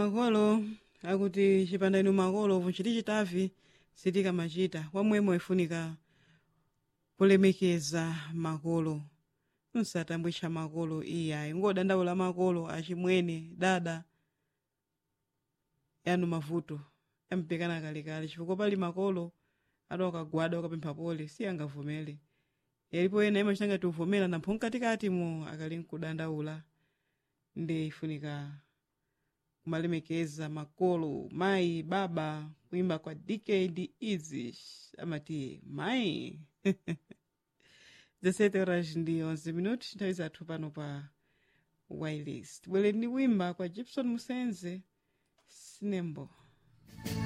makolo akuti chipanda inu makolo vuchiti chitavi sitikamachita wamwemwe ifunika kulemekeza makolo nsatambwitcha makolo iyayi ngodandaula makolo achimwene dada yanu mavuto yampekana kalekale chifukwa pali makolo adakagwada ukapempha pole siyangavomere yalipo ena imachita ngati uvomera nampho mkatikati mu akali nkudandaula ndi ifunika kumalemekeza makolo mayi baba kuimba kwa dkd easy amati mayi 17 horas ndi 11 minuti nthawi zathu pano pa wireless tibwere ndi kuimba kwa gibson musenze sinembo